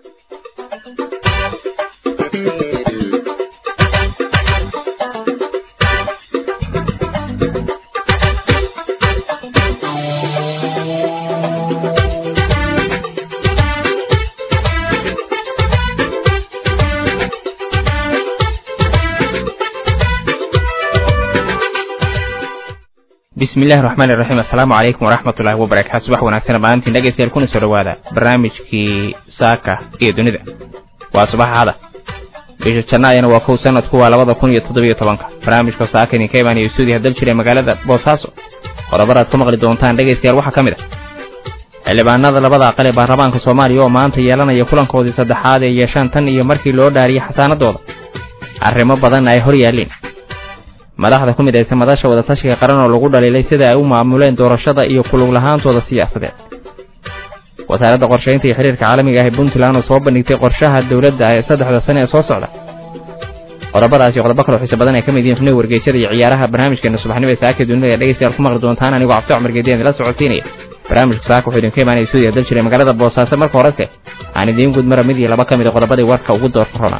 bismillahi raxmaani raxiim assalaamu calaykum waraxmatullaahi wabarakaatu subax wanaagsan maalintiin dhegaystayaal kuna soo dhowaada barnaamijkii saaka iyo dunida waa subaxaada bisha jannaayana waa kow sanadku waa labada kun iyo toddobiyo tobanka barnaamijka saaka idinka imaanaya stuudiya dal jira magaalada boosaaso qodobadaad ku maqli doontaan dhegaystayaal waxaa ka mid ah xildhibaanada labada aqal ee baarlamaanka soomaaliya oo maanta yeelanaya kulankoodii saddexaad ee yeeshaan tan iyo markii loo dhaariyey xasaanadooda arrimo badanna ay hor yaalleen madaxda ku midaysa madasha wadatashiga qaran oo lagu dhaliilay sida ay u maamuleen doorashada iyo kulug lahaantooda siyaasadeed wasaaradda qorshaynta iyo xiriirka caalamiga ah ee puntland oo soo bandhigtay qorshaha dowladda ee saddexda sane ee soo socda qodobadaasi qodobo kaloo xiise badan ay ka mid yihiin xubnihi wargeysyada iyo ciyaaraha barnaamijkeena subaxnimo ee saaka dunida ee dhegaystayaal ku maqli doontaan anigoo cabdi cumar geediyan idila socodsiinaya barnaamijka saaka wuxuu idinka imaanaya stuudiya dal jira magaalada boosaaso marka horese aan idiin gudmara mid iyo laba ka mid a qodobadii warka ugu doorka rona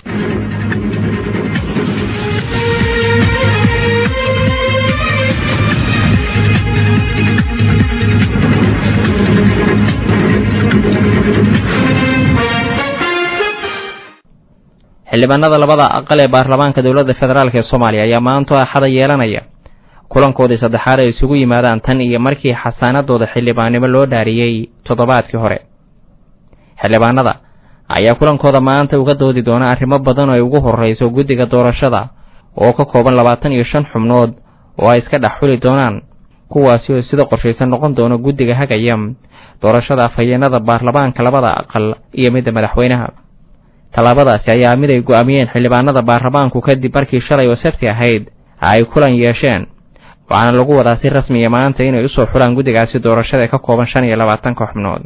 xildhibaanada labada aqal ee baarlamaanka dowladda federaalk ee soomaaliya ayaa maanto axada yeelanaya kulankoodii saddexaad ay isugu yimaadaan tan iyo markii xasaanadooda xildhibaannimo loo dhaariyey toddobaadkii hore xildhibaanada ayaa kulankooda maanta uga doodi doona arrimo badan oo ay ugu horrayso guddiga doorashada oo ka kooban labaatan iyo shan xubnood oo ay iska dhex xuli doonaan kuwaasi oo sida qorshaysan noqon doono guddiga hagaya doorashada afhayeenada baarlamaanka labada aqal iyo midda madaxweynaha tallaabadaasi ayaa mid ay go'aamiyeen xildhibaanada baarlamaanku kadib markii shalay oo sabti ahayd ay kulan yeesheen waxaana lagu wadaa si rasmiya maanta inay usoo xulaan guddigaasi doorashada ee ka kooban shan iyo labaatanka xubnood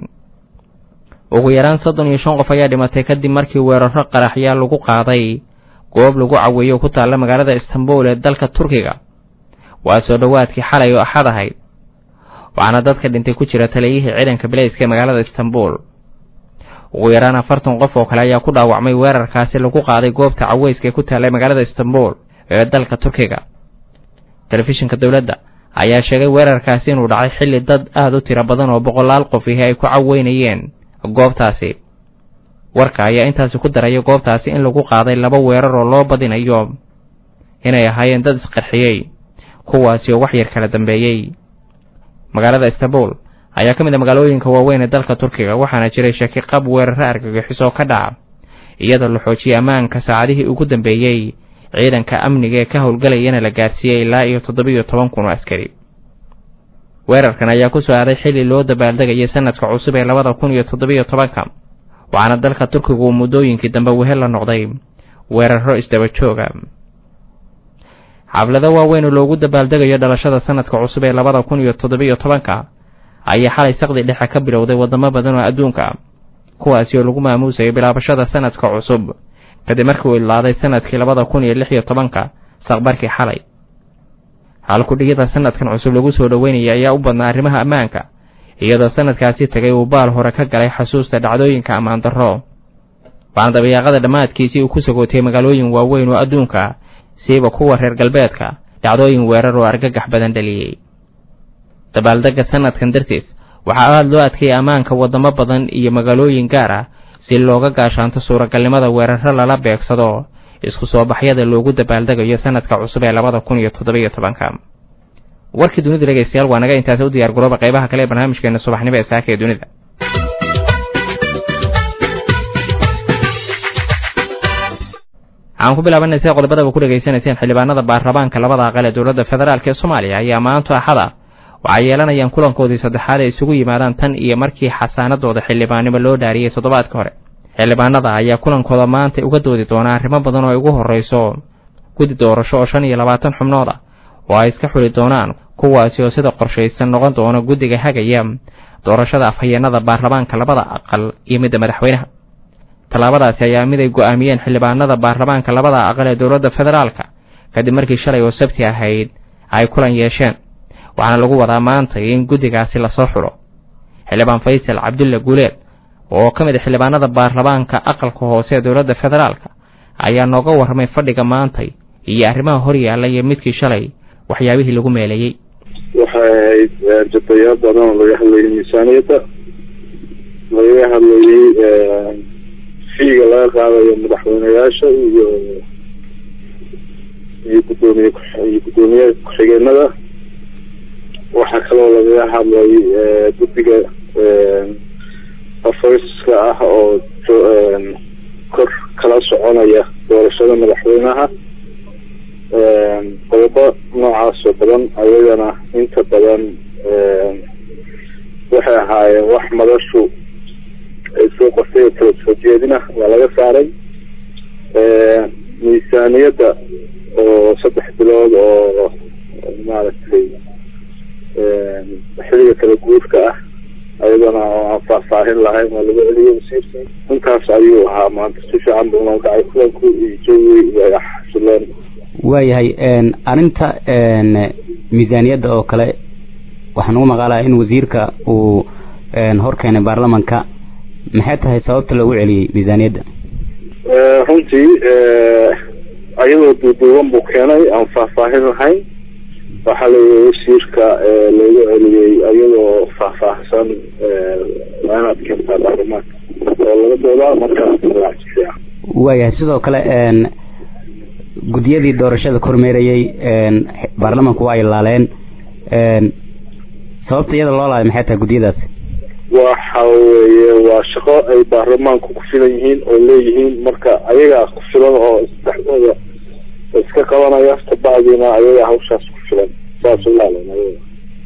ugu yaraan soddon iyo shan qof ayaa dhimatay kadib markii weeraro qaraxyaa lagu qaaday goob lagu caweeyo ku taalla magaalada istanbul ee dalka turkiga waa soo dhowaadkii xalay oo axad ahayd waxaana dadka dhintay ku jira taliyihii ciidanka bilayska ee magaalada istanbul ugu yaraan afartan qof oo kale ayaa ku dhaawacmay weerarkaasi lagu qaaday goobta caweyska ee ku taallay magaalada istanbul ee dalka turkiga telefishinka dowladda ayaa sheegay weerarkaasi inuu dhacay xilli dad aad u tiro badan oo boqolaal qof ihi ay ku caweynayeen goobtaasi warka ayaa intaasi ku daraya goobtaasi in lagu qaaday laba weerar oo loo badinayo inay ahaayeen dad isqarxiyey kuwaasi oo wax yar kala dambeeyey magaalada istanbul ayaa ka mid a magaalooyinka waaweyn ee dalka turkiga waxaana jiray shaki qab weeraro argagixis oo ka dhaca iyadoo la xoojiyey ammaanka saacadihii ugu dambeeyey ciidanka amniga ee ka howlgalayana la gaarsiiyey ilaa iyo toddobiyo toban kun oo askari weerarkan ayaa ku soo aaday xilli loo dabaaldegayay sanadka cusub ee labada kun iyo toddobiyo tobanka waxaana dalka turkigu uu muddooyinkii dambe wehel la noqday weeraro isdaba jooga xaflado waaweyn oo loogu dabaaldegayo dhalashada sanadka cusub ee labada kun iyo toddobiyo tobanka ayaa xalay saqdi dhexe ka bilowday waddamo badan oo adduunka kuwaasi oo lagu maamuusayo bilaabashada sanadka cusub kadib markii uu ilaaday sanadkii labada kun iyo lix iyo tobanka saqbarkii xalay halkudhigida sanadkan cusub lagu soo dhoweynaya ayaa u badnaa arrimaha ammaanka iyadoo sanadkaasi tegay uu baal hore ka galay xasuusta dhacdooyinka ammaan darro waxaana dabayaaqada dhammaadkiisii uu ku sagootiyey magaalooyin waaweyn oo adduunka siiba kuwa reer galbeedka dhacdooyin weerar oo argagax badan dhaliyey dabaaldegga sanadkan dartiis waxaa aada loo adkeeyey ammaanka waddamo badan iyo magaalooyin gaar ah si looga gaashaanto suuragalnimada weeraro lala beegsado isku soo baxyada loogu dabaaldegayo sanadka cusub ee labada kun iyo toddobiyo tobanka warkii dunida dhegaystayaal waa naga intaasi u diyaar garooba qaybaha kale ee barnaamijkeena subaxnimo ee saaka ee dunida waxaan ku bilaabanay sida qodobadaba ku dhegaysanayseen xildhibaanada baarlamaanka labada aqal ee dowladda federaalk ee soomaaliya ayaa maanto axada waxay yeelanayaan kulankoodii saddexaad ay isugu yimaadaan tan iyo markii xasaanadooda xildhibaannimo loo dhaariyey toddobaadka hore xildhibaanada ayaa kulankooda maanta uga doodi doonaa arrimo badan oo ay ugu horrayso guddi doorasho oo shan iyo labaatan xubnood ah oo ay iska xuli doonaan kuwaasi oo sida qorshaysan noqon doona guddiga hagaya doorashada afhayeenada baarlamaanka labada aqal iyo midda madaxweynaha tallaabadaasi ayaa mid ay go'aamiyeen xildhibaanada baarlamaanka labada aqal ee dowladda federaalka kadib markii shalay oo sabti ahayd ay kulan yeesheen waxaana lagu wadaa maanta in guddigaasi lasoo xulo xildhibaan faysal cabdulle guuleed oo ka mid a xildhibaanada baarlamaanka aqalka hoose ee dowladda federaalka ayaa nooga warramay fadhiga maantay iyo arrimaha hor yaalla iyo midkii shalay waxyaabihii lagu meeleeyey waxay ahayd jadayaal badan oo laga hadlayay miisaaniyadda lagaga hadlayay fiiga laga qaadayo madaxweyneyaasha iyo iyo guddoomiye iyo guddoomiye ku-xigeenada waxaa kaloo lagaga hadlay guddiga afariska ah oo kor kala soconaya doorashada madaxweynaha qodobo noocaas oo badan ayagana inta badan waxay ahaayeen wax madashu ay soo qortay oo kala soo jeedina waa laga saaray miisaaniyadda oo saddex bilood oo maaragtay xiliga kala guurka ah ayadana oo aan faahfaahin lahayn waa laga celiyay wasiirkii intaas ayuu ahaa maanta si fiican buu noo dhacay kulanku iyo jawi way xasileen waayahay arrinta miisaaniyadda oo kale waxaa nagu maqaalaa in wasiirka uu hor keenay baarlamanka maxay tahay sababta loogu celiyey miisaaniyadda runtii ayadoo duuduuban buu keenay aan faahfaahin lahayn waxaa layihi wasiirka loogu celiyey ayadoo faahfaahsan waa inaad keentaa baarlamaanka oo laga doodaa markaas fiican waayahay sidoo kale guddiyadii doorashada kormeerayey baarlamanku waa ay laaleen sababta iyada loo laalay maxay tahay guddiyadaasi waxa weeye waa shaqo ay baarlamaanku ku filan yihiin oo leeyihiin marka ayagaa ku filan oo saddexdooda iska qabanaya kabacdiina ayagaa hawshaas ku filan saas u laaleen ayaga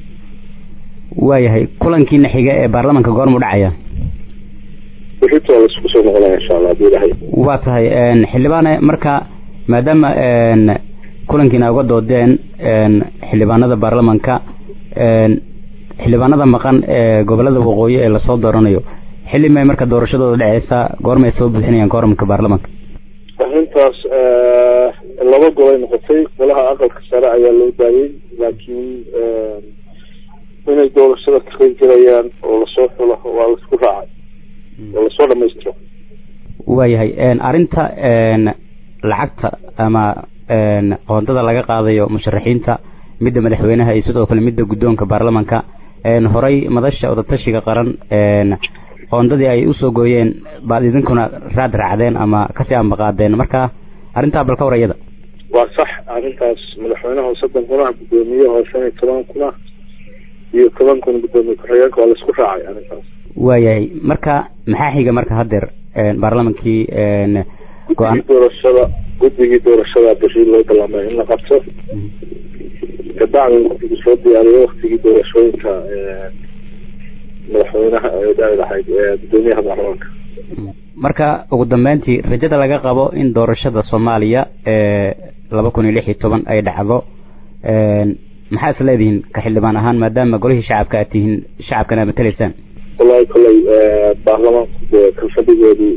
waayahay kulankiina xiga ee baarlamanka goormuu dhacaya wixitoo la isku soo noqonaya insha allah hadii ilahay waa tahay xildhibaane marka maadaama kulankiina uga doodeen xildhibaanada baarlamanka xildhibaanada maqan ee gobolada waqooyi ee lasoo dooranayo xilli may marka doorashadooda dhaceysa goormay soo buuxinayaan kooramka baarlamanka arrintaas laba golay noqotay golaha aqalka sare ayaa loo daayay laakiin inay doorashada ka qeyb galayaan oo lasoo xulo waa laisku raacay oo lasoo dhamaystiro waayahay arrinta lacagta ama qoondada laga qaadayo musharaxiinta midda madaxweynaha iyo sidoo kale midda guddoonka baarlamanka horay madasha odatashiga qaran qoondadii ay usoo gooyeen baad idinkuna raad raacdeen ama kasii ambaqaadeen marka arrintaa bal ka war iyada waa sax arrintaas madaxweynaha soddon kunaha guddoomiye oo shan iyo toban kuna iyo toban kun guddoomiye ku-xigeenka waa laisku raacay arrintaas waayahay marka maxaa xiga marka haddeer baarlamankii guddigii doorashada guddigii doorashada bishii loo ballamay in la qabto kabacdi guddigu soo diyaariyo waktigii doorashooyinka madaxweynaha dhaai lahayd guddoomiyaha baarlamaanka marka ugu dambeyntii rajada laga qabo in doorashada soomaaliya ee laba kun iyo lix iyo toban ay dhacdo maxaa is leedihiin ka xildhibaan ahaan maadaama golihii shacabka aad tihiin shacabkana mateleysaan wallahi kolley baarlamaanku dee kalfadhigoodii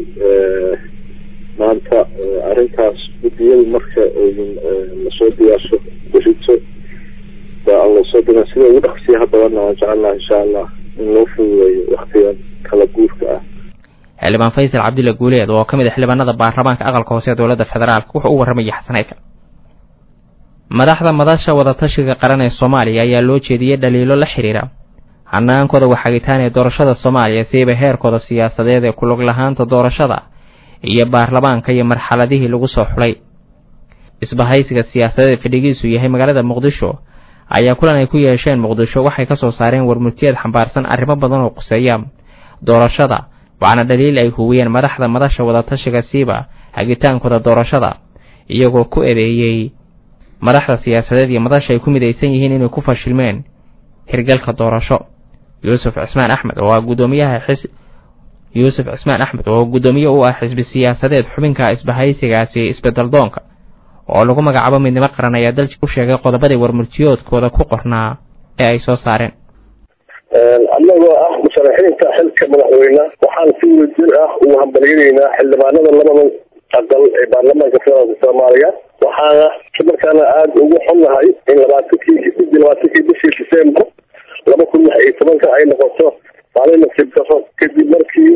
maanta arrintaas guddiyadu marka aydin lasoo diyaarsho berito baa lasoo dina sida ugu dhaqsiyaha badanna waan jecelnaha insha allah in loo fududeeyo waktigan kala guurka ah xildhibaan faysal cabdilla guuleed oo ka mid a xildhibaanada baarlamaanka aqalka hoose ee dowladda federaalk wuxuu u warramayay xasaneydka madaxda madasha wadatashiga qaran ee soomaaliya ayaa loo jeediyey dhaliilo la xidhiira hanaankooda waxagitaan ee doorashada soomaaliya siiba heerkooda siyaasadeed ee kulug lahaanta doorashada iyo baarlamaanka iyo marxaladihii lagu soo xulay isbahaysiga siyaasadeed fadhigiisu yahay magaalada muqdisho ayaa kulan ay ku yeesheen muqdisho waxay ka soo saareen warmurtiyeed xambaarsan arrimo badan oo quseeya doorashada waxaana dhaliil ay huwiyeen madaxda madasha wadatashiga siiba hagitaankooda doorashada iyagoo ku eedeeyey madaxda siyaasadeed iyo madasha ay ku midaysan yihiin inay ku fashilmeen hirgalka doorasho yuusuf cismaan axmed oo ah guddoomiyaha xis yuusuf cismaan axmed oo guddoomiye u ah xisbi siyaasadeed xubinka isbahaysigaasi isbeddeldoonka oo lagu magacaabo midnimo qaran ayaa dalji u sheegay qodobadii warmurtiyoodkooda ku qornaa ee ay soo saareen annagoo ah musharaxiinta xilka madaxweyne waxaan si wadajir ah ugu hambalyanaynaa xildhibaanada labada aqal ee baarlamaanka federaalka soomaaliya waxaana markaana aada ugu xunnahay in labaatankii sidii labaatankii bishii disembar laba kun lix iyo tobanka ay noqoto maalin nasiib daro kadib markii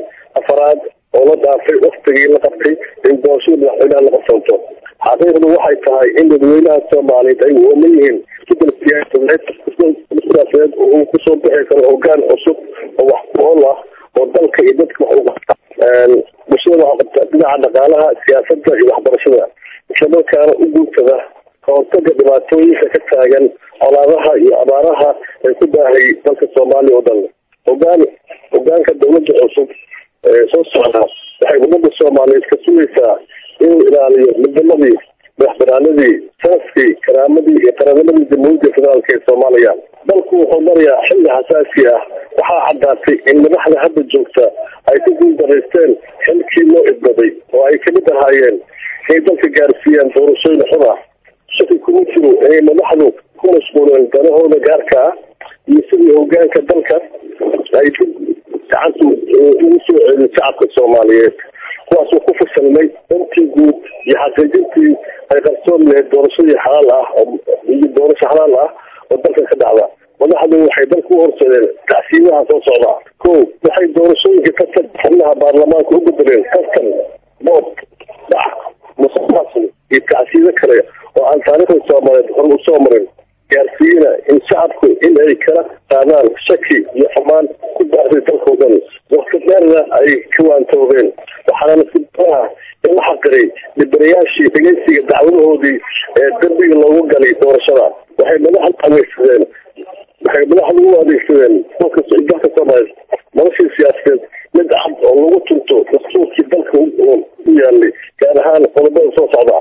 afaraad oo la dhaafay waktigii la qabtay in doorashada madaxweynaha la qabsanto xaqiiqdu waxay tahay in dadweynaha soomaaliyeed ay ooman yihiin isbedel siyaasadeed siyaasadeed uu kusoo bixi karo hogaan cusub oo wax ku ol ah oo dalka iyo dadka wax uga bulshada waxaa qabta dhinaca dhaqaalaha siyaasadda iyo waxbarashada islamarkaana u guutada kahortaga dhibaatooyinka ka taagan colaadaha iyo abaaraha ee ku daahay dalka soomaaliya oo dhan hogaan hogaanka dawladda cusub ee soo socda waxay ummadda soomaaliyeed ka sugaysaa inuu ilaaliyo midnimadii madaxbanaanadii sanaskii karaamadii iyo qaranimadii jamhuuriyadda federaalk ee soomaaliya dalku wuxuu marayaa xilli xasaasi ah waxaa caddaatay in madaxda hadda joogta ay ku guuldaraysteen xilkii loo idbaday oo ay kamid ahaayeen inay dalka gaarsiiyaan doorashooyin xun ah shaki kuma jiro inay madaxdu ku mashquuleen danahooda gaarka ah iyo sidii hogaanka dalka ay dib gacanta ugu soo celin shacabka soomaaliyeed kuwaasoo ku fasalmay dantii guud iyo xaqiijintii ay qarsoon lahayd doorashadii xalaal ah iyo doorasho xalaal ah oo dalka ka dhacda madaxdu waxay dalka u horseedeen tacsiimaha soo socda ko waxay doorashooyinka tartan xubnaha baarlamaanka u bedeleen tartan boob dhac musuqmaasuq iyo tacsiido kale oo aan taariikhda soomaaliyeed hor usoo marin gaarsiiyena in shacabku in ay kala qaadaan shaki iyo xumaan ku baahday dalkao dhan wakti dheerna ay ka waantoobeen waxaana nasiibadaha in la xaqiray dhibanayaashii dhegeysiga dacwadahoodii ee dambiga loogu galay doorashada waxay madaxdu adeegsadeen waxay madaxdu u adeegsadeen dalka dalka soomaaliyeed noloshii siyaasadeed mid cad oo lagu tunto dastuurkii dalka u yaalay gaar ahaan qodobada soo socda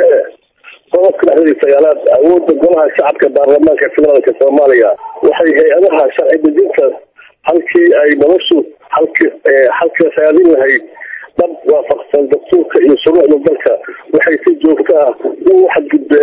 qodobka dhexdeeda sagaalaad awoodda golaha shacabka baarlamaanka federaalka soomaaliya waxay hay-adaha sharci dejinta halkii ay noloshu halki halka raadin lahayd dhab waafaqsan dastuurka iyo shuruucda dalka waxay si joogta ah ugu xadgudbeen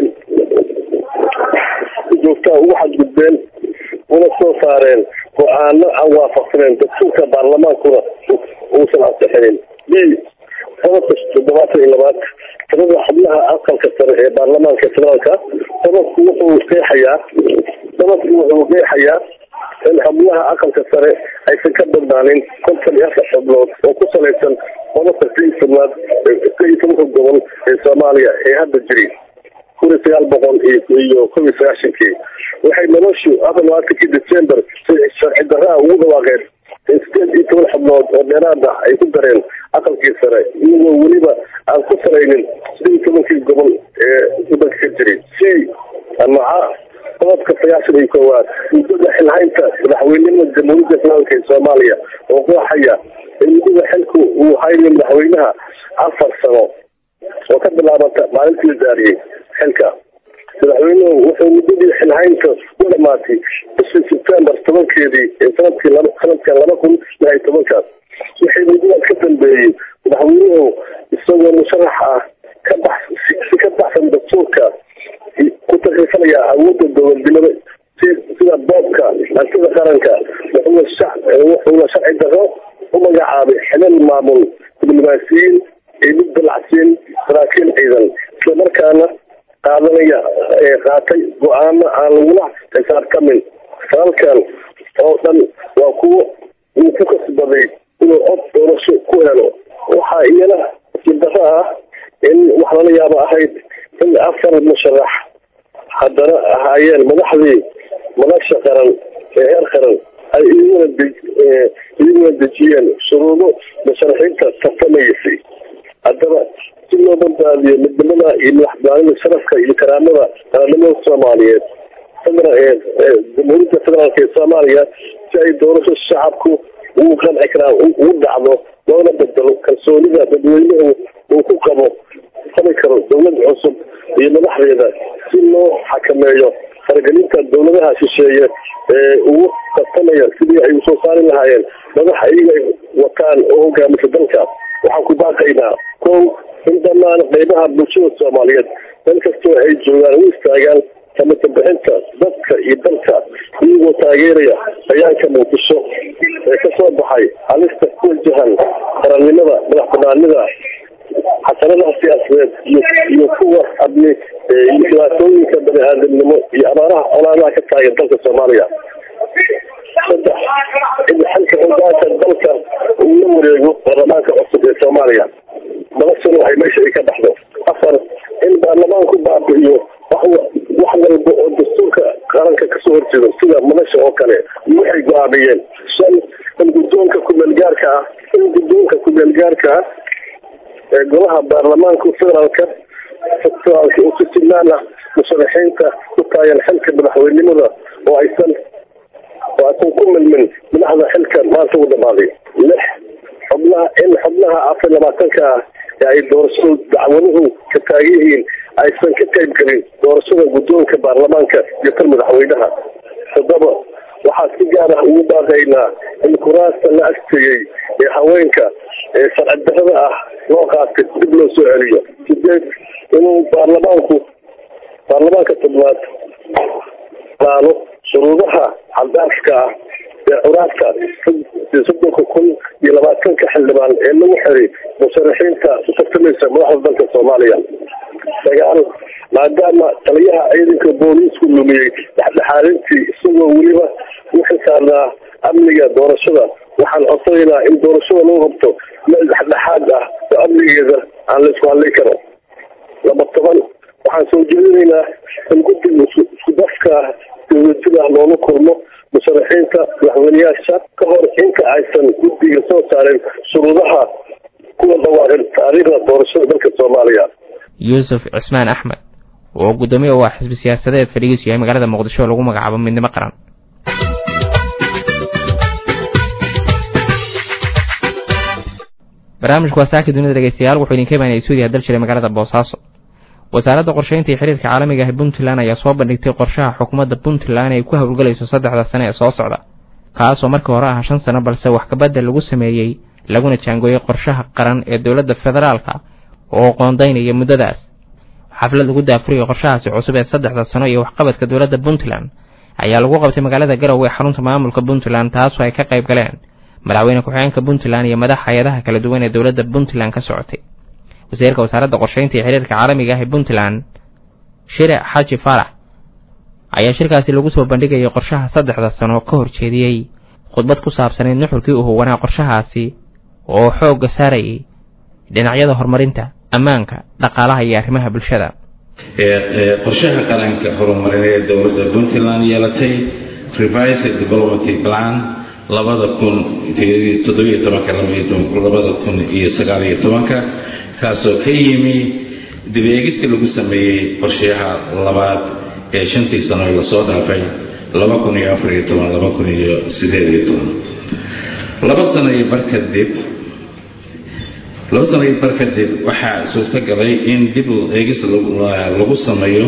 si joogta ah ugu xadgudbeen una soo saareen go-aano aan waafaqsaneen dastuurka baarlamaankuna uusan ansixinin b qodobka toddobaatan iyo labaad tirada xubnaha aqalka sare ee baarlamaanka federaalka qodobku wuxuu qeexayaa qodobku wuxuu qeexayaa in xubnaha aqalka sare aysan ka badnaanin konton iyo afar xubnood oo ku salaysan qodobka si tobnaad ka iyo tobanka gobol ee soomaaliya ee hadda jiri kun iyo sagaal boqol iyo kob iyo sagaashankii waxay noloshu afar labaatankii december si sharci darraa ugu dhawaaqeen in sideed iyo toban xubnood oo dheeraad ah ay ku dareen aqalkii sare iyagoo weliba aan ku salaynin sideed iyo tobankii gobol ee wadanka ka jiray c amaca qodobka sagaashan iyo koowaad muddada xilhaynta madaxweynenimada jamhuuriyadda federaalka ee soomaaliya oo qooxaya in muddada xilku uu haynayo madaxweynaha afar sano oo ka bilaabata maalintii la daariyey xilka madaxweynuhu wuxuu muddadii xilhaynta u dhamaatay bishii sebtembar tobankeedii ee sanadkii laba sanadkan laba kun lix iyo tobankaas wixii muddadaas ka dambeeyey madaxweynuhu isagoo musharax ah ka bax si ka baxsan dastuurka ku takrifanaya awoodda dowladnimada sida boobka hantida qaranka wuxuuna sharci daro u magacaabay xilal maamul diblomaasiyiin iyo mid dalacsiin saraakiil ciidan islamarkaana qaadanaya qaatay go-aano aan lagula xisaabtamin falalkan oo dhan waa kuwo uu ku kasbaday inuu cod doorasho ku helo waxaa iyana sibdaro ah in wax lala yaabo ahayd in afar musharax haddana ahaayeen madaxdii madasha qaran ee heer qaran ay iyaguna iyaguna dejiyeen shuruudo musharaxiinta tartamaysay haddaba si loo badbaadiyo midnimada iyo madaxbanida sharafka iyo karaamada qaranimada soomaaliyeed jamhuuriyadda federaalk ee soomaaliya si ay doorasho shacabku ugu qanci karaan ugu dhacdo loona bedelo kalsoonida dadweynuhu uu ku qabo qabi karo dowlad cusub iyo madaxdeeda si loo xakameeyo faragelinta dowladaha shisheeye ee ugu tartamaya sidii ay usoo saari lahaayeen madax iyaga wataan oo hogaamisa dalka waxaan ku baaqaynaa kow in dhammaan qeybaha bulshada soomaaliyeed meel kastoo ay joogaan u istaagaan samata bixinta dadka iyo dalka iyagoo taageeraya bayaanka muqdisho ee kasoo baxay halista ku wajahan qarannimada madax banaanida xasanadaha siyaasadeed iyo iyo kuwa abni iyo dhibaatooyinka bani aadamnimo iyo abaaraha colaadaha ka taagan dalka soomaaliya saddex in xilka hogaanka dalka uu la wareego baarlamaanka cusub ee soomaaliya madashana waxay meesha ay ka baxdo afar in baarlamaanku baabi'iyo wax wax walba oo dastuurka qaranka kasoo horjeedo sida madasha oo kale waxay go-aamiyeen shan in guddoonka kumeelgaarka ah in guddoonka kumeelgaarka ah ee golaha baarlamaanka federaalka federaalka u sitimaan ah musharaxiinta ku taagan xilka madaxweynimada oo aysan oo aysan ku milmin madaxda xilka maanta u dhamaaday lix xubnaha in xubnaha afar labaatanka ah ee ay doorashadu dacwaduhu ka taagan yihiin aysan ka qayb gelin doorashada guddoonka baarlamaanka iyo tan madaxweynaha toddoba waxaa si gaar ah ugu baaqaynaa in kuraasta la agtegey ee haweenka ee sharci darrada ah loo qaatay dib loo soo celiyo sideed inuu baarlamaanku baarlamaanka toddobaad laalo shuruudaha cadaafka ah ee curaadka soddonka kun iyo labaatanka xildhibaan ee lagu xiray musharaxiinta u tartamaysa madaxda dalka soomaaliya sagaal maadaama taliyaha ciidanka booliisku lumiyey dhexdhexaadintii isagoo weliba u xisaarnaa amniga doorashada waxaan codsanaynaa in doorashada lagu qabto meel dhexdhexaad ah oo amnigeeda aan la isku hadlay karo laba toban waxaan soo jeedinaynaa in guddiga isku dafka dawladjida loola kulmo musharaxiinta madaxweyneyaasha ka hor inta aysan guddiga soo saarin shuruudaha kuwa dhawaaqin taariikhda doorashada dalka soomaaliya yuusuf cismaan axmed oo guddoomiye u ah xisbi siyaasadeed fadhigiisu yahay magaalada muqdisho oo lagu magacaabo midnimo qaran barnaamijku waa saaka dunida dhegeystayaal wuxuu idinka imaanaya suudiya dal jiray magaalada boosaaso wasaaradda qorsheynta iyo xiriirka caalamiga ah puntland ayaa soo bandhigtay qorshaha xukuumadda puntland ay ku howlgelayso saddexda sane ee soo socda kaasoo markii hore ah shan sano balse wax kabadda lagu sameeyey laguna jaangooyey qorshaha qaran ee dowladda federaalka oo qoondaynaya muddadaas xaflad lagu daafuriyay qorshahaasi cusub ee saddexda sano iyo waxqabadka dowladda puntland ayaa lagu qabtay magaalada garowe ee xarunta maamulka puntland taasoo ay ka qayb galeen madaxweyne ku-xigeenka puntland iyo madax hay-adaha kala duwan ee dowladda puntland ka socotay wasiirka wasaaradda qorsheynta iyo xiriirka caalamiga ah ee puntland shire xaji faarax ayaa shirkaasi lagu soo bandhigayay qorshaha saddexda sano ka horjeediyey khudbad ku saabsaneyd nuxurkii u huwanaa qorshahaasi oo xoogga saarayay dhinacyada horumarinta ammaanka dhaqaalaha iyo arrimaha bulshada qorshaha qaranka horumarineed ee dowladda puntland yeelatay revised development plan labada kun toddobiyo tobanka labada kun iyo sagaaliyo tobanka kaasoo ka yimi dibeegistii lagu sameeyey qorshayaha labaad ee shantii sano ee lasoo dhaafay laba kun iyo afariyo toban laba kun iyo sideediyo toban laba sano iyo bar kadib laba sano iyo bar kadib waxaa suurtagalay in dib eegis lagu sameeyo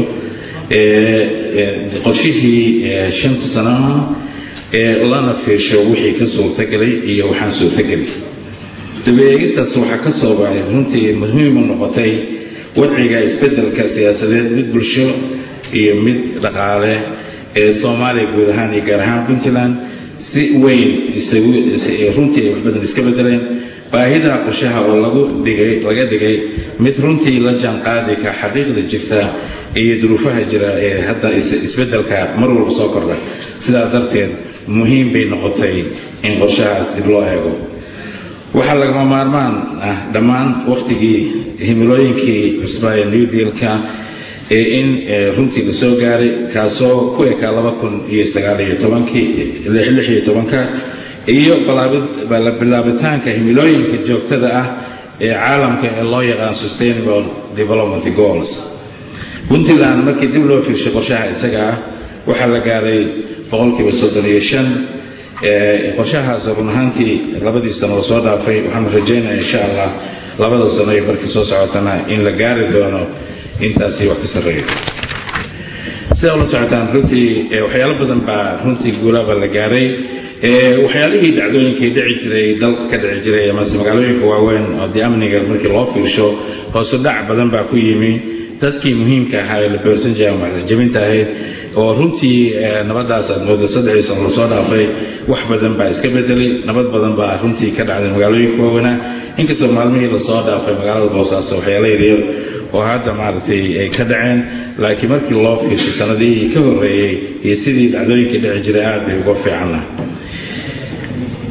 qorshihii shanta sanaha ee lana fiirsho wixii ka suurtagelay iyo waxaan suurtagelay dabeegistaas waxaa ka soo baxay runtii muhiim u noqotay wadciga isbeddelka siyaasadeed mid bulsho iyo mid dhaqaale ee soomaaliya guud ahaan iyo gaar ahaan puntland si weyn runtii ay wax badan iska bedeleen baahida qorshaha oo lagu dhigay laga dhigay mid runtii la jaanqaadi ka xaqiiqda jirta iyo duruufaha jira ee hadda isbeddelka mar walba soo kordha sidaas darteed muhiim bay noqotay in qorshahaas dib loo eego waxaa lagama maarmaan ah dhammaan wakhtigii himilooyinkii cusbaa ee new dealka ee in runtii la soo gaaray kaasoo ku ekaa laba kun iyo sagaaliyo tobankii lix iyo tobanka iyo bilaabitaanka himilooyinka joogtada ah ee caalamka ee loo yaqaan sustainable development goals puntland markii dib loo fiirshay qorshaha isaga ah waxaa la gaaray boqolkiiba soddon iyo shan qorshahaas run ahaantii labadii sano oo soo dhaafay waxaan rajaynaya insha allah labada sano iyo markii soo socotana in la gaari doono intaasi wax ka sarreeyo sida ula socotaan runtii waxyaalo badan baa runtii guulaaba la gaaray waxyaalihii dhacdooyinkii dhici jiray dalka ka dhici jiray amase magaalooyinka waaweyn oo dee amniga markii loo fiirsho hoosu dhac badan baa ku yimi dadkii muhiimka ahaa ee la beersan jiray ama jabinta ahayd oo runtii nabadaas aad moodo saddexdii sano lasoo dhaafay wax badan baa iska bedelay nabad badan baa runtii ka dhacday magaalooyinka waaweynaa inkastoo maalmihii lasoo dhaafay magaalada boosaaso waxyaala yaryar oo hadda maaragtay ay ka dhaceen laakiin markii loo fiirshay sanadihii ka horreeyey iyo sidii dhacdooyinkii dhici jiray aad bay uga fiicanna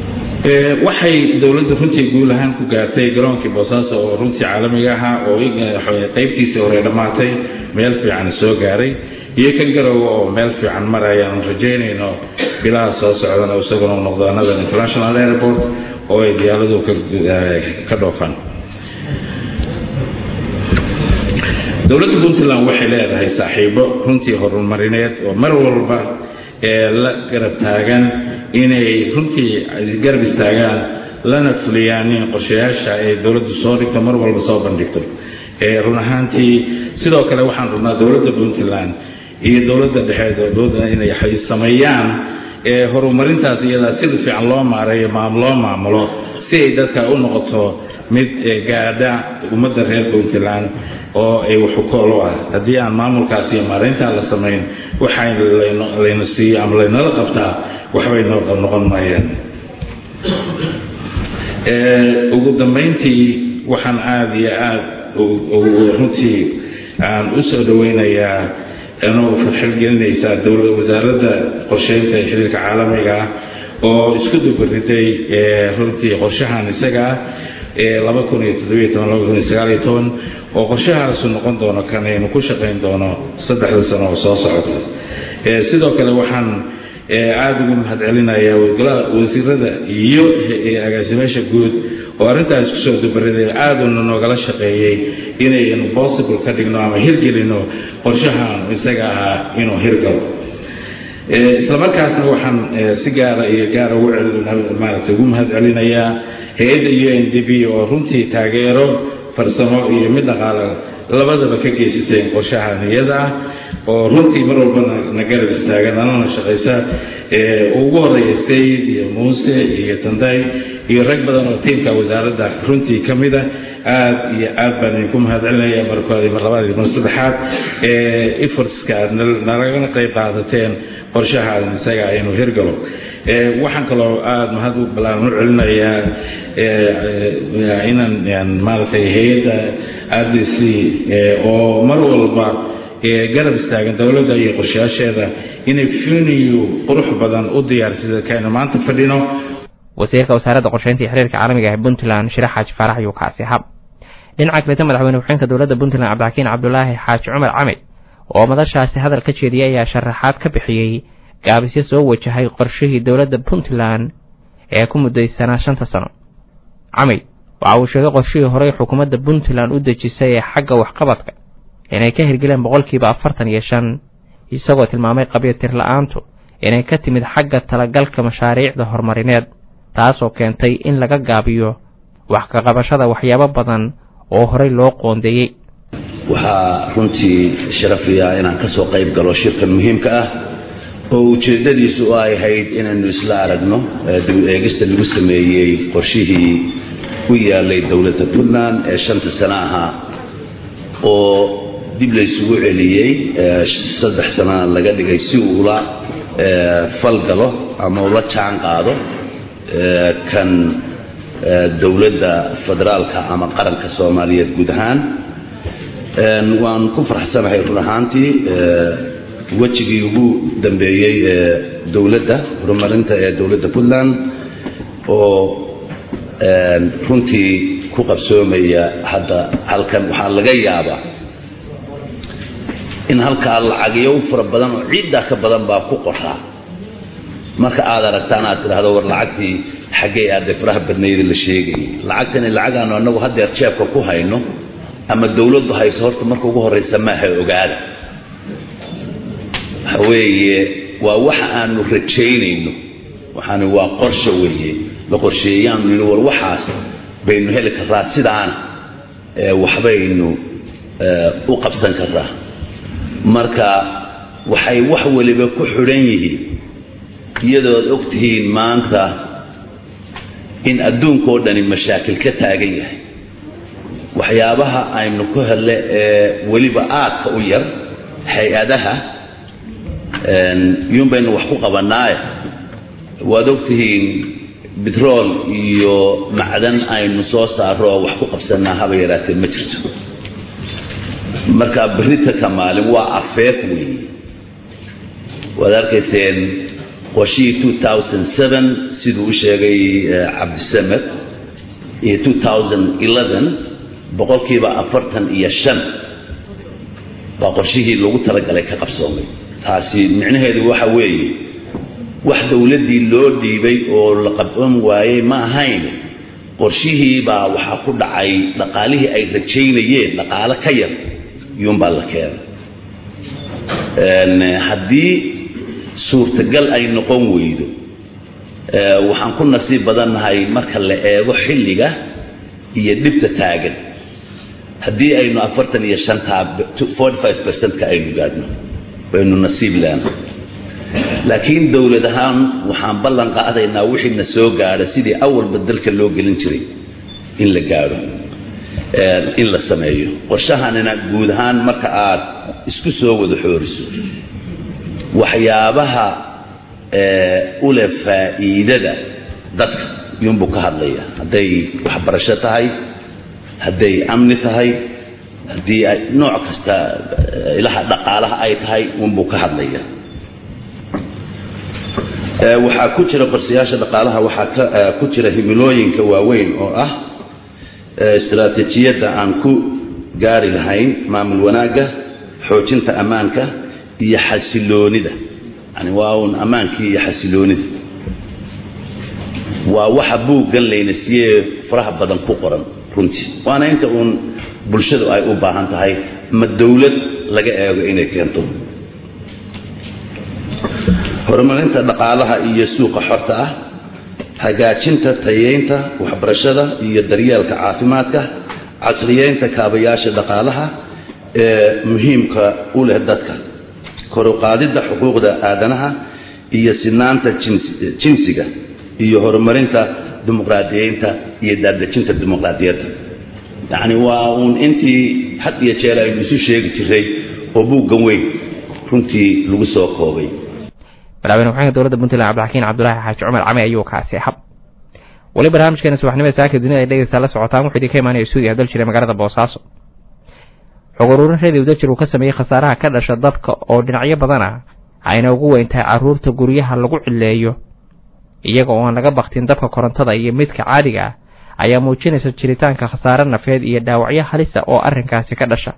waxay dowladda runtii guul ahaan ku gaartay garoonkii boosaaso oo runtii caalamiga ahaa oo qaybtiisii hore dhammaatay meel fiican soo gaaray iyo kan garowe oo meel fiican maraya aan rajaynayno bilaha soo socdana isaguna u noqdo another international airport oo ay diyaaradu ka dhoofaan dowladda puntland waxay leedahay saaxiibo runtii horumarineed oo mar walba ee la garab taagan inay runtii garab istaagaan lana fuliyaan in qorshayaasha ay dowladdu soo dhigto mar walba soo bandhigto run ahaantii sidoo kale waxaan rabnaa dowladda puntland iyo dowladda dhexe inay sameeyaan horumarintaas iyadaa sida fiican loo maareeyo loo maamulo si ay dadka u noqoto mid gaadha ummadda reer puntland oo ay waxukool u ah haddii aan maamulkaas iyo maarayntaa la samayn waxa layna siiyo ama laynala qabtaa waxbay noqon maayaan ugu dambayntii waxaan aada iyo aad runtii aan u soo dhowaynayaa anoo farxad gelinaysaa dowla wasaaradda qorsheynta ee xiriirka caalamiga ah oo isku dubariday runtii qorshahan isaga ah laba kun iyo toddobiyo toban laba kun iyo sagaal iyo toban oo qorshahaasu noqon doono kan aynu ku shaqayn doono saddexda sano oo soo socota sidoo kale waxaan aada ugu mahad celinayaa wasiirada iyo agaasimeesha guud oo arrintaas kusoo dubariday aaduna noogala shaqeeyey inaynu possible ka dhigno ama hirgelino qorshahan isaga ahaa inuu hirgalo islamarkaasna waxaan si gaara iyo gaara maaragtay ugu mahad celinayaa hay-adda u n d b oo runtii taageero farsamo iyo mid dhaqaale labadaba ka geysateen qorshahan iyada ah oo runtii mar walbana na garab istaaga nalana shaqaysa ugu horeeya sayid iyo muuse iyo tanday iyo rag badan oo tiimka wasaaradda runtii ka mida aad iyo aad baan idinku mahad celinaya markoodi mar labaad iyo mar saddexaad efortska aad nalagana qayb qaadateen qorshahaan isaga aynu hirgalo waxaan kaloo aada mahad u balaaran u celinayaa inaan maaragtay hay-adda r d c oo mar walba garab istaagan dowladda iyo qorshayaasheeda inay funiyu qurux badan u diyaarsida kaynu maanta fadhino wasiirka wasaaradda qorsheynta iyo xiriirka caalamiga ee puntland shirax xaaji faarax ayuu kaasi hab dhinaca kaleta madaxweyne ku-xeenka dowladda puntland cabdixakiin cabdulaahi xaaji cumar camid oo madashaasi hadal ka jeediyay ayaa sharaxaad ka bixiyey gaabisyo soo wajahay qorshihii dowladda puntland ee ku muddaysanaa shanta sano camid waxa uu sheegay qorshihii horey xukuumadda puntland u dejisay ee xagga waxqabadka inay ka hirgeleen boqolkiiba afartan iyo shan isagoo tilmaamay qabyatir la-aantu inay ka timid xagga talagalka mashaariicda horumarineed taasoo keentay in laga gaabiyo wax ka qabashada waxyaabo badan oo horey loo qoondeeyey waxaa runtii sharafiya inaan ka soo qayb galo shirkan muhiimka ah oo ujeeddadiisu ay ahayd inaynu isla aragno dib eegista lagu sameeyey qorshihii u yaalay dowladda puntland ee shanta sano ahaa oo dib laysugu celiyey saddex sanana laga dhigay si uu ula falgalo ama ula jaan qaado kan dowladda federaalka ama qaranka soomaaliyeed guud ahaan waan ku faraxsanahay run ahaantii wejigii ugu dambeeyey ee dowladda horumarinta ee dowladda puntland oo runtii ku qabsoomaya hadda halkan waxaa laga yaabaa in halkaa lacagyo u fara badan oo ciiddaa ka badan baa ku qoraa marka aad aragtaan aad tidhaahdo war lacagtii xaggay aadee faraha badnayda la sheegayay lacagtani lacagaanu annagu haddeer jeebka ku hayno ama dowladdu hayso horta marka ugu horraysa maaha ogaada waxa weeye waa waxa aanu rajaynayno waxaani waa qorsha weeye la qorsheeyaanu nini war waxaas baynu heli karraa sidaana waxbaynu u qabsan karraa marka waxay wax waliba ku xidhan yihiin iyadood og tihiin maanta in adduunkao dhani mashaakil ka taagan yahay waxyaabaha aynu ku hele ee weliba aadka u yar hay-adaha iyuun baynu wax ku qabannaaye waad og tihiin betrool iyo macdan aynu soo saarro oo wax ku qabsannaa haba yaraatee ma jirto marka berrita ka maalin waa afeef weeye waad arkayseen qorshihii 2007 siduu u sheegay cabdisamed iyo 2011 boqolkiiba afartan iyo shan baa qorshihii lagu talagalay ka qabsoomay taasi micnaheedu waxa weeye wax dowladdii loo dhiibay oo la qaban waayey ma ahayn qorshihii baa waxaa ku dhacay dhaqaalihii ay rajaynayeen dhaqaalo ka yar iyuunbaa la keenay haddii suurtagal ay noqon weydo waxaan ku nasiib badannahay marka la eego xilliga iyo dhibta taagan haddii aynu afartan iyo shantaa forty five percentka aynu gaadhno baynu nasiib leenahay laakiin dowlad ahaan waxaan ballan qaadaynaa wixii na soo gaadha sidii awalba dalka loo gelin jiray in la gaadho in la sameeyo qorshahanina guud ahaan marka aad isku soo wada xooriso waxyaabaha u leh faa'iidada dadka iyuunbuu ka hadlaya hadday waxbarasho tahay hadday amni tahay haddii ay nooc kasta ilaha dhaqaalaha ay tahay uunbuu ka hadlaya waxaa ku jira qorshayaasha dhaqaalaha waxaa ku jira himilooyinka waaweyn oo ah istaraatiijiyadda aan ku gaari lahayn maamul wanaagga xoojinta ammaanka iyo xasiloonida yani waa uun ammaankii iyo xasiloonida waa waxa buuggan layna siiyee faraha badan ku qoran runtii waana inta uun bulshadu ay u baahan tahay ma dowlad laga eego inay keento horumarinta dhaqaalaha iyo suuqa xorta ah hagaajinta tayeynta waxbarashada iyo daryeelka caafimaadka casriyeynta kaabayaasha dhaqaalaha ee muhiimka u leh dadka koruqaadidda xuquuqda aadanaha iyo sinaanta jinsiga iyo horumarinta dimuqraadiyeynta iyo daadejinta dimuqraadiyadda yacni waa uun intii had iyo jeer aynu isu sheegi jiray oo buuggan weyn runtii lagu soo koobay madaxweyne ku-xigeenka dowladda puntland cabdixakiin cabdulaahi xaaji cumar cami ayuu kaasi hab weli barnaamijkeena subaxnimada saaka dunida ay dhegeysaa la socotaan wuxuu idinka imaanaya stuudiya dal jiray magaalada boosaaso xog ururin radio dajir uu ka sameeyey khasaaraha ka dhasha dabka oo dhinacyo badan ah ayna ugu weyn tahay carruurta guryaha lagu cileeyo iyaga oo aan laga baktin dabka korontada iyo midka caadiga ah ayaa muujinaysa jiritaanka khasaare nafeed iyo dhaawacyo halisa oo arrinkaasi ka dhasha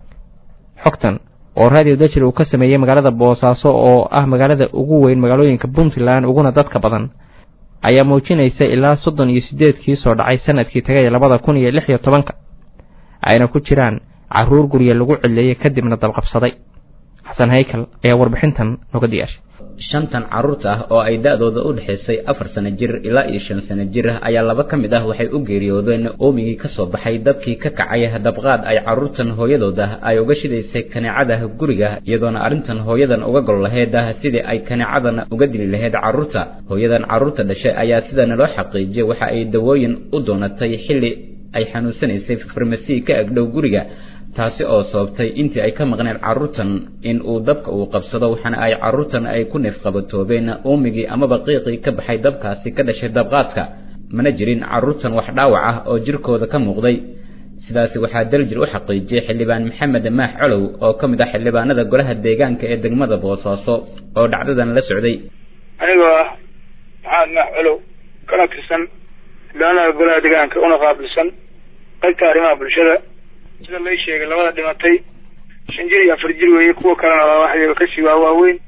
xogtan oo radio dajir uu ka sameeyey magaalada boosaaso oo ah magaalada ugu weyn magaalooyinka puntland uguna dadka badan ayaa muujinaysa ilaa soddon iyo sideedkii soo dhacay sanadkii tagay labada kun iyo lix iyo tobanka ayna ku jiraan carruur gurya lagu cileeyey kadibna dabqabsaday xasan haykal ayaa warbixintan noga diyaashay shantan carruurta ah oo ay da-dooda u dhexaysay afar sano jir ilaa iyo shan sano jir ah ayaa laba ka mid ah waxay u geeriyoodeen oomigii ka soo baxay dabkii ka kacay dabqaad ay carruurtan hooyadooda ay uga shidaysay kaneecada guriga iyadoona arrintan hooyadan uga gol laheyd ah sidii ay kaneecadan uga dili lahayd carruurta hooyadan carruurta dhashay ayaa sidana loo xaqiijiyay waxa ay dawooyin u doonatay xilli ay xanuunsanaysay farmasi ka agdhow guriga taasi oo sababtay intii ay ka maqneen carruurtan in uu dabka uu qabsado waxaana ay carruurtan ay ku neefqabatoobeen uumigii amaba qiiqii ka baxay dabkaasi ka dhashay dabqaadka mana jirin carruurtan wax dhaawac ah oo jirkooda ka muuqday sidaasi waxaa daljir u xaqiijiyey xildhibaan maxamed maax colow oo ka mid ah xildhibaanada golaha deegaanka ee degmada boosaaso oo dhacdadan la socday anigoo ah maxamed maax colow kana tirsan xildhibaanada golaha deegaanka una qaabilsan qaybta arrimaha bulshada sida lay sheegay labada dhimatay shan jir iyo afar jir weeye kuwa kalena waa waxyaga kasii waa waaweyn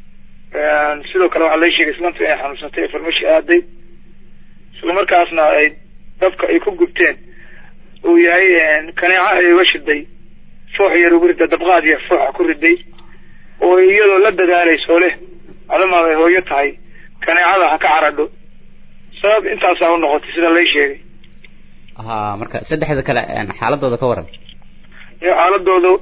sidoo kale waxaa lay sheegay islanta inay xanuunsatay ee farmashi aaday isla markaasna ay dabka ay ku gubteen uu yahay kaneeca ay uga shiday foox yar ugu rida dabqaad yar fooxa ku riday oo iyadoo la dadaalayso leh adamaad ay hooyo tahay kaneecada ha ka caradho sabab intaasaa u noqotay sida lay sheegay ha marka saddexda kale xaaladooda ka waran iyo xaaladoodu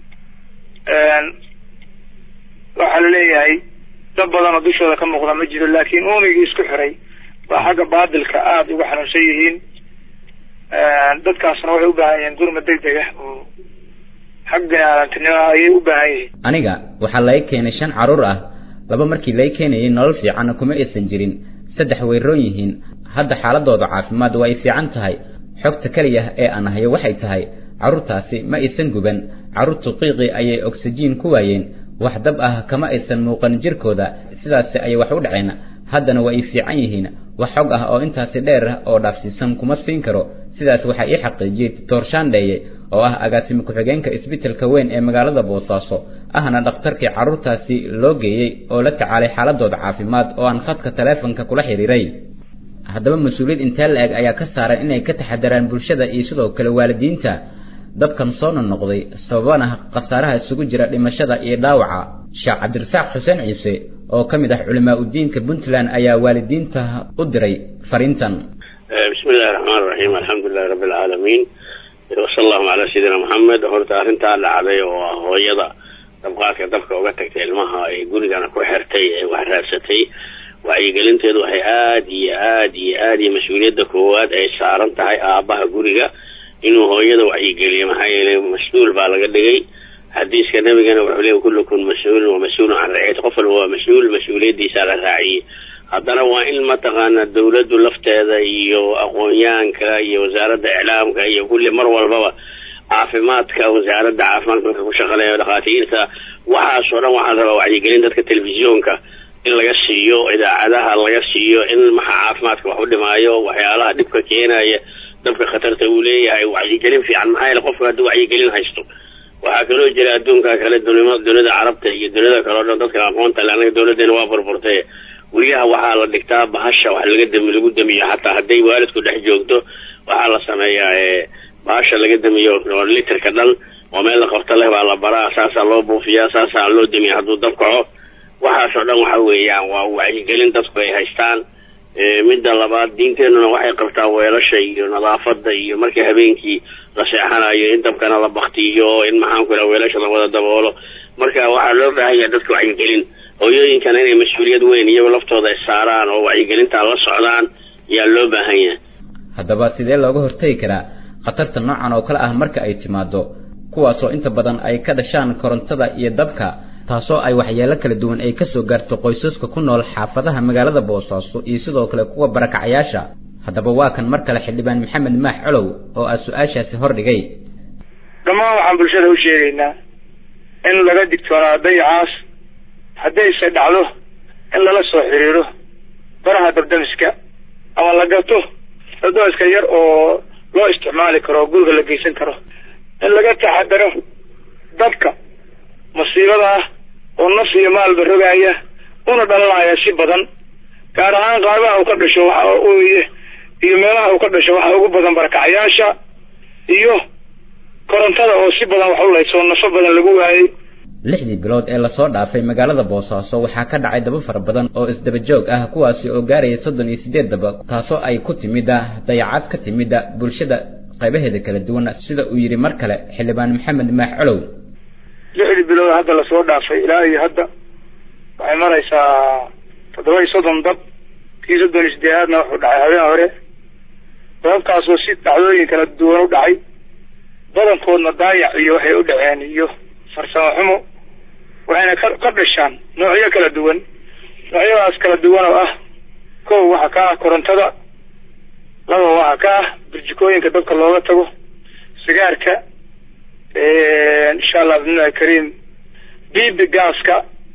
waxaa la leeyahay dad badan oo dushooda ka muuqda ma jiro laakiin uumigii isku xiray baa xagga baadilka aada uga xanuunsan yihiin dadkaasna waxay u baahan yihiin gurma deg deg ah oo xag bini-aadantinimo ayay u baahan yihiin aniga waxaa laga keenay shan carruur ah laba markii laga keenayay nolol fiicanna kuma aysan jirin saddex way roon yihiin hadda xaaladooda caafimaad waa ay fiican tahay xogta keliya ee aan hayo waxay tahay carruurtaasi ma aysan guban carruurtu qiiqii ayay ogsajiin ku waayeen wax dab ah kama aysan muuqan jirkooda sidaasi ayay wax u dhaceen haddana waa ay fiican yihiin wax xog ah oo intaasi dheer oo dhaafsiisan kuma siin karo sidaas waxaa ii xaqiijiyey doctor shandheeye oo ah agaasime ku-xigeenka isbitaalka weyn ee magaalada boosaaso ahna dhakhtarkii carruurtaasi loo geeyey oo la tacaalay xaaladooda caafimaad oo aan khadka taleefonka kula xiriiray haddaba mas-uuliyad intee la-eg ayaa ka saaran inay ka taxadaraan bulshada iyo sidoo kale waalidiinta dabkan soo nonoqday sababana khasaaraha isugu jira dhimashada iyo dhaawaca sheekh cabdirasaaq xuseen ciise oo ka mid ah culimaa udiinka puntland ayaa waalidiinta u diray fariintan bismi illahi raxmaan raxiim alxamdulilahi rabbi alcaalamiin wasala allahu calaa sayidina maxamed horta arrintaa dhacday oo ah hooyada dabqaadka dabka uga tagtay ilmaha ay gurigana ku xirtay ee wax raadsatay wacyigelinteedu waxay aada iyo aada iyo aada iyo mas-uuliyadda koowaad ay saaran tahay aabaha guriga inuu hooyada wacyigeliyo maxaa yeelay mas-uul baa laga dhigay xadiiska nabigana wuxuu leey kullukum mas-uulun wa mas-uulun can raciyati qof walba waa mas-uul mas-uuliyaddiisaa la raaciyey haddana waa in mataqaana dawladdu lafteeda iyo aqoonyahanka iyo wasaaradda iclaamka iyo kulli mar walbaba caafimaadka wasaaradda caafimaadka marka ku shaqaleeya dhakhaatiirta waxaasoo dhan waxaa la rabaa wacyigelin dadka telefisyoonka in laga siiyo idaacadaha laga siiyo in maxa caafimaadka wax u dhimaayo waxyaalaha dhibka keenaya dabka khatarta uu leeyahay wacyigelin fiican maxaa yeele qofka hadduu wacyigelin haysto waxaa kaloo jira adduunka kale dunima dunida carabta iyo dunida kale o dhan dadka aqoonta le anaga dawladeena waa burburtay guryaha waxaa la dhigtaa bahasha wax laga dami lagu damiyo xataa hadday waalidku dhex joogto waxaa la sameeyaa bahasha laga damiyo oo litirka dhan oo meel la qabto leh baa la baraa saasaa loo buufiyaa saasaa loo damiya hadduu dab kaco waxaasoo dhan waxa weeyaan waa wacyigelin dadku ay haystaan midda labaad diinteenuna waxay qabtaa weelasha iyo nadaafada iyo markii habeenkii la seexanayo in dabkana la baktiyo in maxaanku iraha weelasha lawada daboolo marka waxaa loo baahanya dadka wacyigelin hooyooyinkana inay mas-uuliyad weyn iyago laftooda ay saaraan oo wacyigelintaa la socdaan yaa loo baahan yahay haddaba sidee looga hortegi karaa khatarta noocan oo kale ah marka ay timaado kuwaasoo inta badan ay ka dhashaan korontada iyo dabka taasoo ay waxyeelo kala duwan ay kasoo gaarto qoysaska ku nool xaafadaha magaalada boosaaso iyo sidoo kale kuwa barakacayaasha haddaba waa kan mar kale xildhibaan maxamed maax colow oo ah su-aashaasi hordhigay dhammaan waxaan bulshada u sheegaynaa in laga digtoonaado dayacaas haddayse dhacdo in lala soo xiriiro baraha dabdamiska ama la gato dabdamiska yar oo loo isticmaali karo oo guriga la geysan karo in laga taxadaro dabka masiibada ah oo naf iyo maalba rogaaya una dhalanaya si badan gaar ahaan qaarbaha uu ka dhasho waxa uye iyo meelaha uu ka dhasho waxa ugu badan barakacayaasha iyo korontada oo si badan wax u layso nafo badan lagu waayey lixdii bilood ee lasoo dhaafay magaalada boosaaso waxaa ka dhacay daba fara badan oo isdaba joog ah kuwaasi oo gaaraya soddon iyo siddeed daba taasoo ay ku timida dayacad ka timida bulshada qaybaheeda kala duwan sida uu yidhi mar kale xildhibaan maxamed maax colow lixdii bilood hadda lasoo dhaafay ilaa iyo hadda waxay maraysaa toddoba iyo soddon dab kii soddon iyo sideedaadna wuxuu dhacay habeen hore dababkaasoo si dhacdooyin kala duwan u dhacay badankoodna daayac iyo waxay u dhaceen iyo farsamo xumo waxayna ka ka dhashaan noocyo kala duwan noocyadaas kala duwan oo ah kow waxa ka ah korontada laba waxa ka ah burjikooyinka dabka looga tago sigaarka insha allah bidnillahi kariim bibi gaaska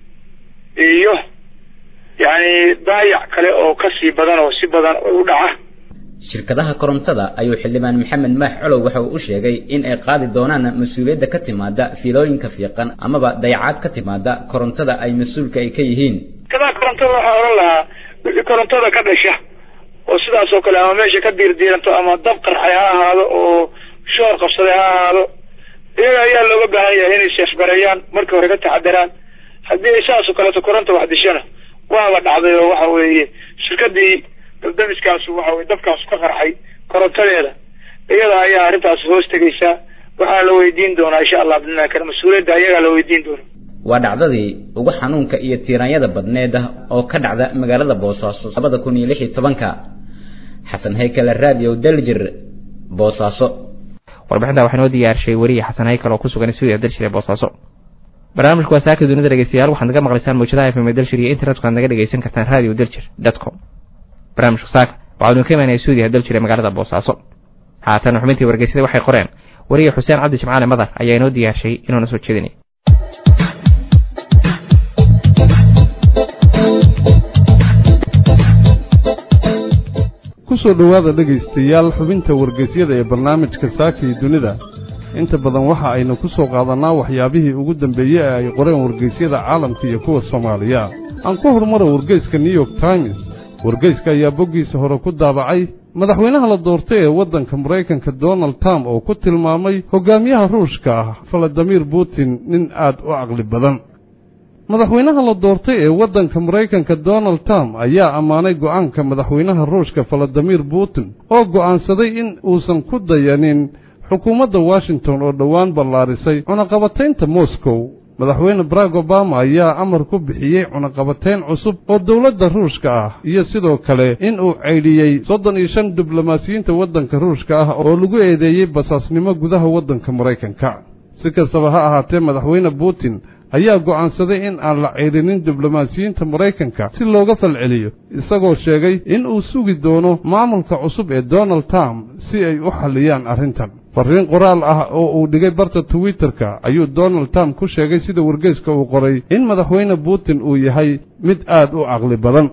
iyo yani daayac kale oo kasii badan oo si badan u dhaca shirkadaha korontada ayuu xildhibaan maxamed maax colow waxa uu u sheegay in ay qaadi doonaan mas-uuliyadda ka timaada fiilooyinka fiiqan amaba dayacaad ka timaada korontada ay mas-uulka ay ka yihiin shirkadaha korontada waxaa odhan lahaa wixii korontada ka dhasha oo sidaas oo kale ama meesha ka diirdiiranto ama dab qarxay ha ahaado oo shoor qabsaday ha ahaado iyaga ayaa looga baahan yahay inay seefgareeyaan markii hore ka taxadaraan haddii ay saas oo kaleeto koronta wax dishana waaba dhacday oo waxa weeye shirkadii dabdamiskaasu waxa weye dabkaasu ka qarxay korontadeeda iyada ayaa arrintaas hoos tegaysaa waxaa la weydiin doonaa insha allah bidnillahi kale mas-uuliyadda ayagaa la weydiin doona waa dhacdadii ugu xanuunka iyo tiiraanyada badneed ah oo ka dhacda magaalada boosaaso labada kun iyo lix iyo tobanka xasan haykale radio daljir boosaaso warbixinta waxaa noo diyaarshay weriye xasan haykal oo ku sugan stuudiya dalshir ee boosaaso barnaamijku waa saaka dunida dhegeystayaal waxaad naga maqlaysaan mawjadaha fm dalshir iyo internetka aad naga dhegeysan kartaan radio daljir dot com barnaamijka saaka waxaanu ka imaanaya stuudiyaha daljir ee magaalada boosaaso haatan xubintii wargeysada waxay qoreen weriye xuseen cabdi jimcaale madar ayaa inoo diyaarshay inuuna soo jeedinay ku soo dhowaada dhegaystayaal xubinta wargeysyada ee barnaamijka saaka iyo dunida inta badan waxa aynu ku soo qaadannaa waxyaabihii ugu dambeeyey ee ay qoreen wargeysyada caalamka iyo kuwa soomaaliya aan ku horumara wargeyska new york times wargeyska ayaa boggiisa hore ku daabacay madaxweynaha la doortay ee waddanka maraykanka donald trump oo ku tilmaamay hoggaamiyaha ruushka ah valadimir putin nin aad u caqli badan madaxweynaha la doortay ee waddanka maraykanka donald trump ayaa ammaanay go'aanka madaxweynaha ruushka valadimir putin oo go'aansaday in uusan ku dayanin xukuumadda washington oo dhowaan ballaarisay cunaqabataynta moscow madaxweyne barack obama ayaa amar ku bixiyey cunaqabatayn cusub oo dowladda ruushka ah iyo sidoo kale in uu caydhiyey soddon iyo shan diblomaasiyiinta waddanka ruushka ah oo lagu eedeeyey basaasnimo gudaha waddanka maraykanka si kastaba ha ahaatee madaxweyne putin ayaa go'aansaday in aan la ceyrinin diblomaasiyiinta maraykanka si looga falceliyo isagoo sheegay in uu sugi doono maamulka cusub ee donald trump si ay u xalliyaan arrintan farriin qoraal ah oo uu dhigay barta twitterka ayuu donald trump ku sheegay sida wargeyska uu qoray in madaxweyne putin uu yahay mid aad u caqli badan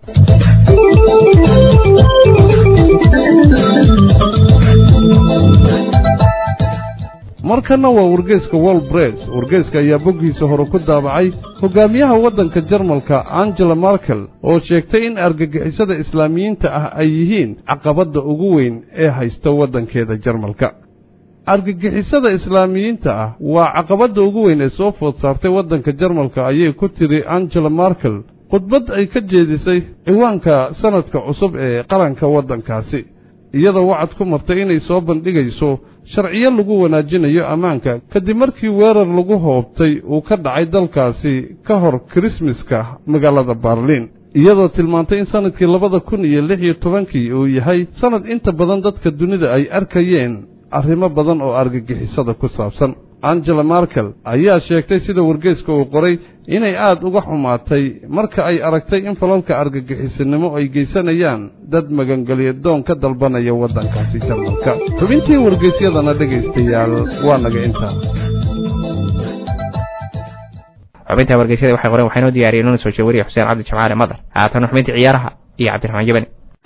markanna waa wargeyska wol bress wargeyska ayaa boggiisa hore ku daabacay hoggaamiyaha waddanka jarmalka angela markel oo sheegtay in argagixisada islaamiyiinta ah ay yihiin caqabadda ugu weyn ee haysta waddankeeda jarmalka argagixisada islaamiyiinta ah waa caqabadda ugu weyn ee soo food saartay waddanka jarmalka ayay ku tiri angela markel khudbad ay ka jeedisay ciwaanka sannadka cusub ee qaranka waddankaasi iyadoo wacad ku martay inay soo bandhigayso sharciyo lagu wanaajinayo ammaanka kadib markii weerar lagu hoobtay uu ka dhacay dalkaasi ka hor kirismaska magaalada baarliin iyadoo tilmaantay in sannadkii labada kun iyo lix iyo tobankii uu yahay sannad inta badan dadka dunida ay arkayeen arrimo badan oo argagixisada ku saabsan angela markel ayaa sheegtay sida wargeyska uu qoray inay aad uga xumaatay marka ay aragtay in falalka argagixisanimo ay geysanayaan dad magangelya doon ka dalbanaya waddankaasi jarmalka xubintii wargeysyadana dhegaystayaal waa naga intaa xubinta wargeysyada waxay qoreen waxaynoo diyaariyeen una soo jeewariya xuseen cabdi jamcaale madar haatan xubintii ciyaaraha iyo cabdiraxmaan jabani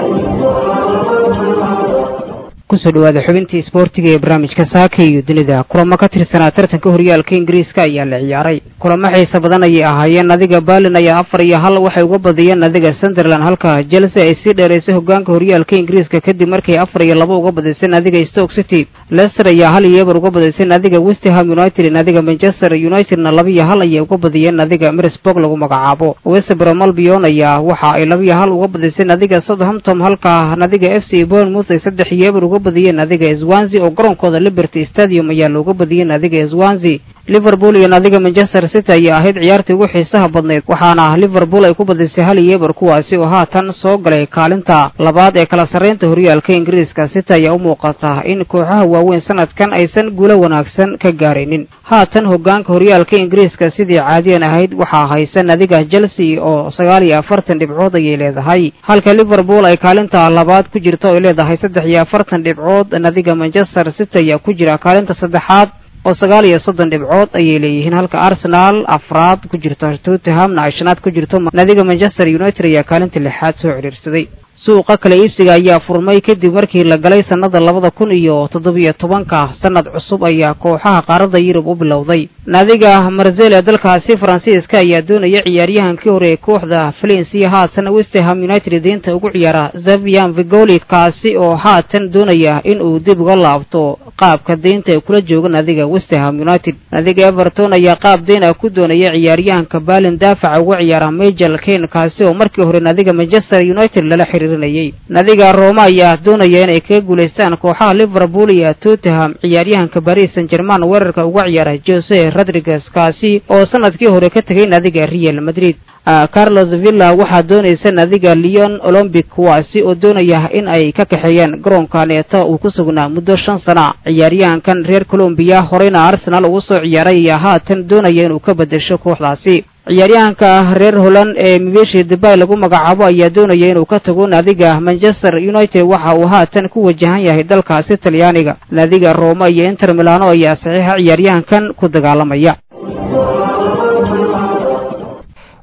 kusoo dhawaada xubintii isboortiga ee barnaamijka saaka iyo dunida kulamo ka tirsanaa tartanka horyaalka ingiriiska ayaa la ciyaaray kulamo xiisa badan ayay ahaayeen nadiga berlin ayaa afar iyo hal waxay uga badiyeen nadiga sunderland halka chelsea ay sii dheeraysay hogaanka horyaalka ingiriiska kadib markay afar iyo laba uga badisay nadiga stoke city leicester ayaa hal iyo eber uga badisay nadiga westham united nadiga manchester unitedna laba iyo hal ayay uga badiyeen nadiga mirsburg lagu magacaabo westbrom albion ayaa waxa ay laba iyo hal uga badisay nadiga southampton halka nadiga f c bournemouth ay saddex iyo eber uga badiyeen nadiga swansi oo garoonkooda liberty stadium ayaa looga badiyey nadiga swansi liverpool iyo nadiga manchester city ayaa ahayd ciyaartii ugu xiisaha badnayd waxaana liverpool ay ku badisay hal iyo eber kuwaasi oo haatan soo galay kaalinta labaad ee kala sarreynta horyaalka ingiriiska city ayaa u muuqata in kooxaha waaweyn sanadkan aysan guulo wanaagsan ka gaaraynin haatan hogaanka horyaalka ingiriiska sidii caadiyan ahayd waxaa haysa nadiga chelsea oo sagaal iyo afartan dhibcood ayay leedahay halka liverpool ay kaalinta labaad ku jirto oo ay leedahay saddex iyo afartan dhibcood nadiga manchester city ayaa ku jira kaalinta saddexaad oo sagaal iyo soddon dhibcood ayay leeyihiin halka arsenaal afraad ku jirto tottenhamna ay shanaad ku jirto nadiga manchester united ayaa kaalinta lixaad soo cidhiirsaday suuqa kala iibsiga ayaa furmay kadib markii la galay sannada labada kun iyo toddobiyo tobanka sannad cusub ayaa kooxaha qaaradda yurub u bilowday nadiga marsel ee dalkaasi faransiiska ayaa doonaya ciyaaryahankii hore ee kooxda valensiya haatan westham united diinta ugu ciyaara zavian vigoli kaasi oo haatan doonaya in uu dib uga laabto qaabka deynta ee kula jooga nadiga westham united nadiga everton ayaa qaab deyn ah ku doonaya ciyaaryahanka balin daafaca uga ciyaara majel kane kaasi oo markii hore nadiga manchester united lala xiriirinayay nadiga roma ayaa doonaya inay kaga guulaystaan kooxaha liverpool iyo tottenham ciyaaryahanka paris saint german weerarka uga ciyaara jose rodriguez kaasi oo sanadkii hore ka tegay nadiga real madrid carlos villa waxaa doonaysa nadiga leon olombic kuwaasi oo doonaya in ay ka kaxeeyaan garoonka neeta uu ku sugnaa muddo shan sana ciyaaryahankan reer colombiya horeyna arsenal ugu soo ciyaaray ayaa haatan doonaya inuu ka bedesho kooxdaasi ciyaaryahanka reer holland ee mibeshi dubay lagu magacaabo ayaa doonaya inuu ka tago naadiga manchester united waxa uu haatan ku wajahan yahay dalkaasi talyaaniga naadiga roma iyo inter milano ayaa saxiixa ciyaaryahankan ku dagaalamaya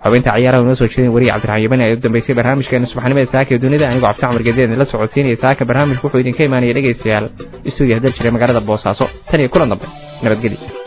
xubinta ciyaaraha inoo soo jeedin wariye cabdiraxmaan yabani ee u dambeysay barnaamijkeena subaxnimada saaka ee dunida anigoo cabdi camar gedeed la socodsiinaya saaka barnaamijku wuxuu idinka imaanaya dhegaystayaal istuudiyo hadal jiray magaalada boosaaso tan iyo kulan dambe nabadgelyo